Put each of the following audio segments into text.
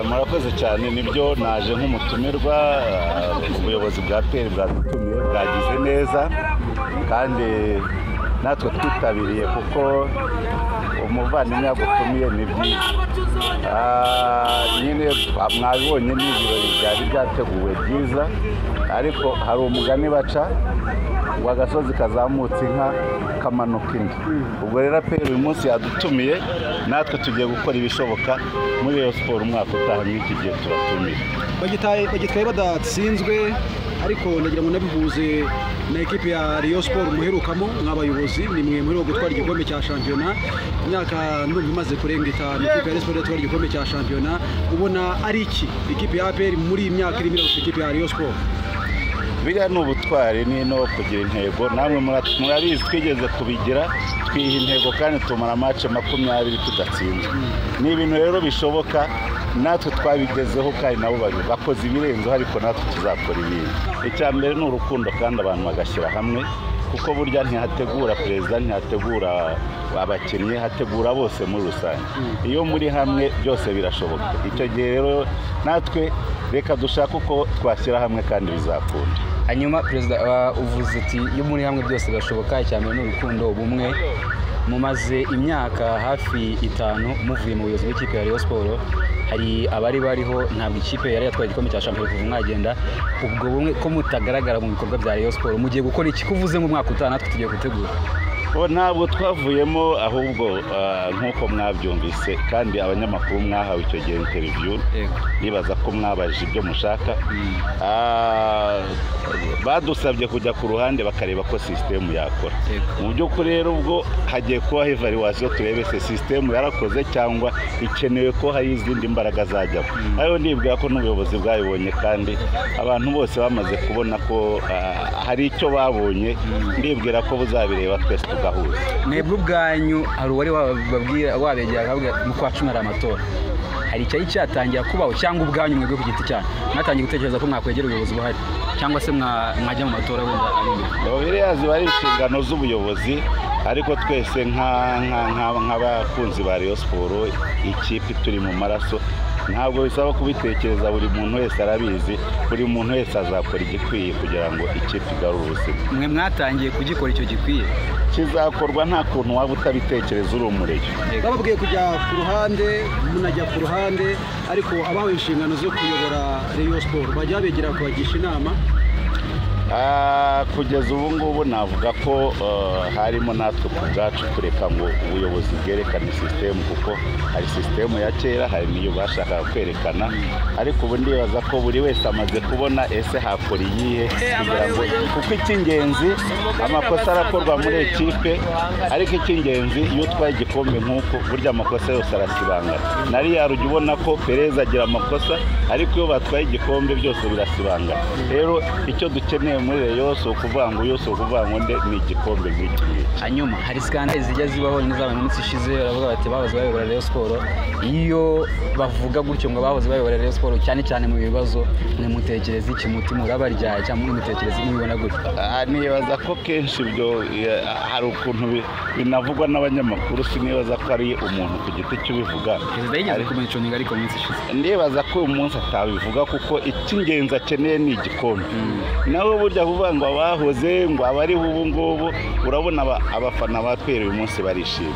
murakoze cyane nibyo naje nk'umutumirwa eh, ubuyobozi bwa pr bwadutumiye bwagize neza kandi natwe twitabiriye kuko umuvandimwe yagutumiye ni byiza Ah, nyine mwabibonye ni ibirori byari byateguwe byiza ariko hari umugani baca ngo agasozi kazamutse inka kamanuka indi ubwo rero aperi uyu munsi yadutumiye natwe tugiye gukora ibishoboka muri Rayon siporo umwaka utaha nk'iki gihe turatumiye bagitaye bagitwaye badatsinzwe ariko ndagira ngo nabihuze na ekipi ya Rayon Sport muherukamo nk'abayobozi ni mwe muri wo gutwara igikombe cya shampiyona imyaka ndumva imaze kurenga itanu ekipi ya Rayon Sport yatwara igikombe cya shampiyona ubona ari iki ekipi ya APR muri iyi myaka irimo irarusha ikipe ya Rayon Sport biriya ni ubutwari ni no kugira intego namwe mura- murabizi twigeze kubigira twiha intego kandi tumara amace makumyabiri tudatsinzwe ni ibintu rero bishoboka natwe twabigezeho kandi nabo babi- bakoze ibirenzeho ariko natwe tuzakora ibindi icya mbere ni urukundo kandi abantu bagashyira hamwe kuko burya ntihategura perezida ntihategura abakinnyi hategura bose muri rusange iyo muri hamwe byose birashoboka icyo gihe rero natwe reka dushake uko twashyira hamwe kandi bizakunda hanyuma perezida wa uvuze ati iyo muri hamwe byose birashoboka icya mbere ni urukundo ubumwe mumaze imyaka hafi itanu muvuye mu buyobozi bw'ikipe ya Rayon Sport hari abari bariho ntabwo ikipe yari yatwaye igikombe cya shampiyona kuva mwagenda ubwo bumwe ko mutagaragara mu bikorwa bya Rayon Sport mugiye gukora iki ko uvuze ngo umwaka utaha natwe tugiye gutegura Bo, ntabwo twavuyemo ahubwo ah, nk'uko mwabyumvise kandi abanyamakuru mwahawe icyo gihe interiviyu Yego. nibaza ko mwabajije ibyo mushaka Ah, badusabye kujya ku ruhande bakareba ko sisitemu yakora Yego. mu by'ukuri rero ubwo hagiye kubaho evaluwasiyo turebe se sisitemu yarakoze cyangwa ikenewe ko hari izindi mbaraga zajyamo ariyo nibwira ko n'ubuyobozi bwabibonye kandi abantu bose bamaze kubona ko ah, hari icyo babonye ndibwira ko buzabireba twese tugahuza mwebwe ubwanyu hari uwari wababwira wabegera akavuga mu kwa cumi hari amatora hari icyari cyatangira kubaho cyangwa ubwanyu mwebwe ku giti cyanyu mwatangiye gutekereza ko mwakwegera ubuyobozi buhari cyangwa se mwa- mwajya mu matora wenda ari inyuma biriya ziba ari inshingano z'ubuyobozi ariko twese nka- nka- nka- nk'abakunzi ba Rayon siporo ikipe turi mu maraso ntabwo bisaba kubitekereza buri muntu wese arabizi buri muntu wese azakora igikwiye kugira ngo ikipe igarure ubuzima mwe mwatangiye kugikora icyo gikwiye kizakorwa nta kuntu waba utabitekereza uri umureyo bababwiye kujya ku ruhande munajya ku ruhande ariko abahawe inshingano zo kuyobora Rayon Sport bajya babegera kubagisha inama Ah, kugeza ubu ngubu navuga ko eh, harimo natwe ku bwacu kureka ngo ubuyobozi bwerekane sisitemu kuko hari sisitemu ya kera hari n'iyo bashakaga kwerekana ariko ubu ndibaza ko buri wese amaze kubona ese hakora iyihe kugira ngo kuko icy'ingenzi amakosa arakorwa muri ekipe ariko icy'ingenzi iyo utwaye igikombe nk'uko burya amakosa yose arasibangana na riyari ujya ubona ko perezida agira amakosa ariko iyo batwaye igikombe byose birasibangana rero icyo dukeneye muri Rayon si ukuvuga ngo uyu si ukuvuga ngo nde ni igikombe nk'iki ngiki hanyuma hari sikandali zijya zibaho n'izaba mu minsi ishize baravuga bati bahoze bayobora Rayon Sport iyo bavuga gutyo ngo bahoze bayobora Rayon Sport cyane cyane mu bibazo mwimutekereza iki mutima urabaryaye cyangwa mwimutekereza mwibona gutyo Ah, nibaza ko kenshi ibyo eh, hari ukuntu bi- binavugwa n'abanyamakuru sinibaza ko ari umuntu ku giti cy'ubivuga perezida yigeze kumencunga ariko mu minsi ishize ndibaza ko uyu munsi atabivuga kuko icy'ingenzi akeneye ni igikombe nawe burya kuvuga ngo abahoze ngo abariho ubu ngubu urabona aba- abafana ba pera uyu munsi barishima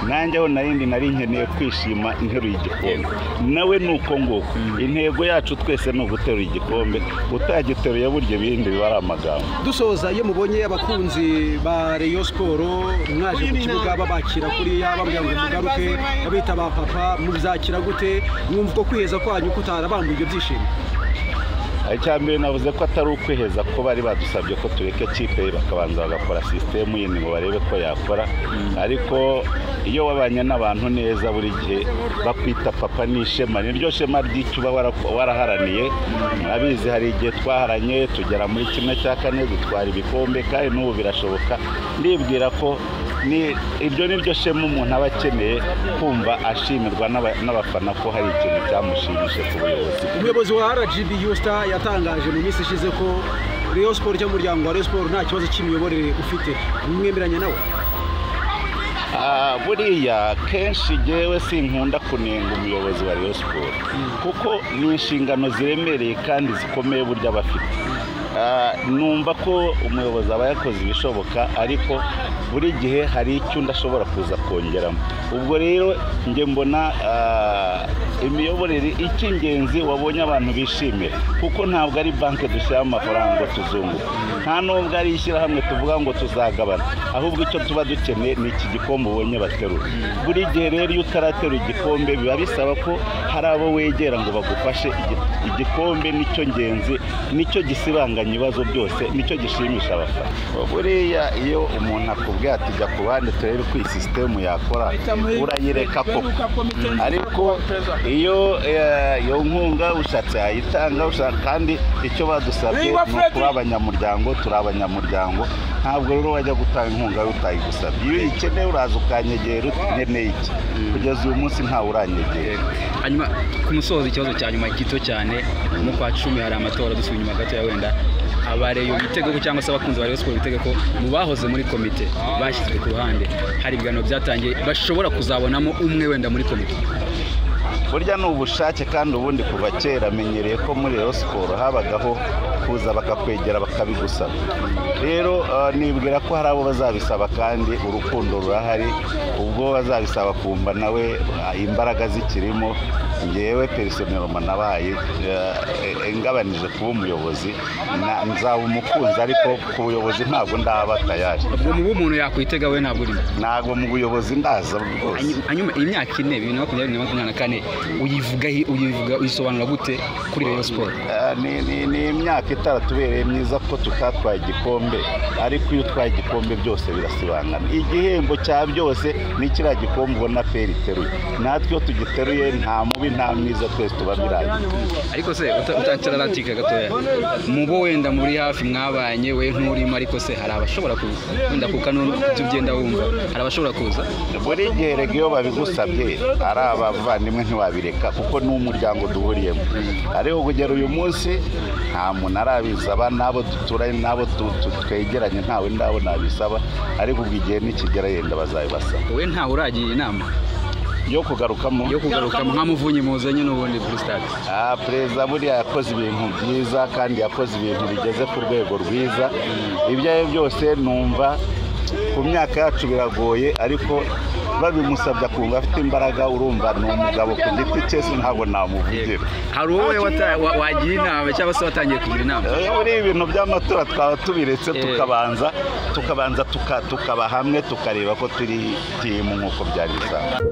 nanjye aho narindi nari nkeneye kwishima nteruye igikombe nawe ni uko nguko intego yacu twese ni uguterura igikombe utagiteruye burya ibindi biba ari amagambo dusoza iyo mubonye abakunzi ba Rayon Sport mwaje ku kibuga babakira kuriya bambwira ngo mugaruke babita ba papa muzakira gute mwumva uko kwiheza kwanyu kutarabambuye ibyo byishimo icya mbere navuze ko atari ukwiheza ko bari badusabye ko tureka ikipe bakabanza bagakora sisitemu yindi ngo barebe ko yakora ariko iyo wabanye n'abantu neza buri gihe bakwita papa ni ishema ni ryo shema ry'icyo uba wara- waraharaniye murabizi hari igihe twaharanye tugera muri kimwe cya kane dutwara ibikombe kandi n'ubu birashoboka ndibwira ko ni- iryo ni ryo shema umuntu aba akeneye kumva ashimirwa n'aba- n'abafana ko hari ikintu cyamushimishije ku buyobozi umuyobozi wa RGB Yusta yatangaje mu minsi ishize ko Rayon Sport cyangwa umuryango wa Rayon Sport nta kibazo cy'imiyoborere ufite mwemeranya nawe Ah, buriya kenshi ngewe sinkunda kunenga umuyobozi wa Rayon Sports kuko ni inshingano ziremereye kandi zikomeye burya bafite Ah, numva ko umuyobozi aba yakoze ibishoboka ariko buri gihe hari icyo undi ashobora kuza kongeramo ubwo rero njye mbona ah, imiyoborere icy'ingenzi wabonye abantu bishimira kuko ntabwo ari banki dushyiramo amafaranga ngo tuzunguke nta nubwo ari ishyirahamwe tuvuga ngo tuzagabana ahubwo icyo tuba dukeneye ni iki gikombe ubonye baterura buri gihe rero iyo utaraterura igikombe biba bisaba ko hari abo wegera ngo bagufashe Igi- igikombe nicyo ngenzi nicyo gisibanganya ibibazo byose nicyo gishimisha abafana buriya iyo umuntu akubwiye ati jya ku bandi turebe uko iyi sisitemu yakora urayireka koko ariko iyo eh, iyo nkunga ushatse yayitanga ushaka kandi icyo badusabye Lingua ni Freddy. ukuba abanyamuryango turi abanyamuryango ntabwo rero wajya gutanga inkunga yo utayigusabye iyo uyikeneye uraza ukanyegera uti nkeneye iki kugeza uyu munsi ntawe uranyegera hanyuma ku musozo ikibazo cya nyuma gito cyane mu kwa cumi hari amatora dusubiye inyuma gatoya wenda abareyo bitege ko cyangwa se abakunzi ba Rayon Sports bitege ko mu bahoze muri komite bashyizwe ku ruhande hari ibiganiro byatangiye bashobora kuzabonamo umwe wenda muri komite burya ni ubushake kandi ubundi kuva kera menyereye ko muri Rayon siporo habagaho kuza bakakwegera bakabigusaba rero eh, nibwira ko hari abo bazabisaba kandi urukundo rurahari ubwo bazabisaba kumva nawe eh, imbaraga zikirimo ngewe personeloma nabaye eh, eh, ngabanije kuba umuyobozi na- nzaba umukunzi ariko ku buyobozi ntabwo ndaba tayari ubwo mubu umuntu yakwitega we ntabwo urimo ntabwo mu buyobozi ndaza rwose Hanyuma- hanyuma iyi myaka ine bibiri na makumyabiri na makumyabiri na kane uyivuga uyivuga uyisobanura gute kuri Rayon Sports Ah, ni- ni- ni imyaka itaratubereye myiza ko tutatwaye igikombe ariko iyo utwaye igikombe byose birasibangana igihembo cya byose ni kiriya gikombe ubona feri iteruye natwe iyo tugiteruye nta mubi nta mwiza twese tuba birangiye ariko se utakira latike gatoya mu bo wenda muri hafi mwabanye we nturimo ariko se hari abashobora kuza wenda kuko n'ibyo ugenda wumva hari abashobora kuza buri gihe rega iyo babigusabye ari abavandimwe ntiwabireka kuko ni umuryango duhuriyemo ariko kugera uyu munsi nta muntu arabisaba n'abo duturanye n'abo tu- tu- twegeranye ntawe ndabo nabisaba ariko ubwo igihe nikigera yenda bazabibasaba wowe ntawe uragira inama yo kugarukamo yo kugaruka nka muvunyi muzanye n'ubundi kuri stade Ah, perezida buriya yakoze ibintu byiza kandi yakoze ibintu bigeze ku rwego rwiza ibyo ari byo byose numva ku myaka yacu biragoye ariko babimusabye akumva afite imbaraga urumva ni umugabo ku giti cye si ntabwo namuvugira hari uwowe wata- wa- wagira inama cyangwa se watangiye kugira inama Eh, muri ibi bintu by'amatora twaba tubiretse Eh. tukabanza tukabanza tuka- tukaba hamwe tukareba ko turi timu nk'uko byari bisanzwe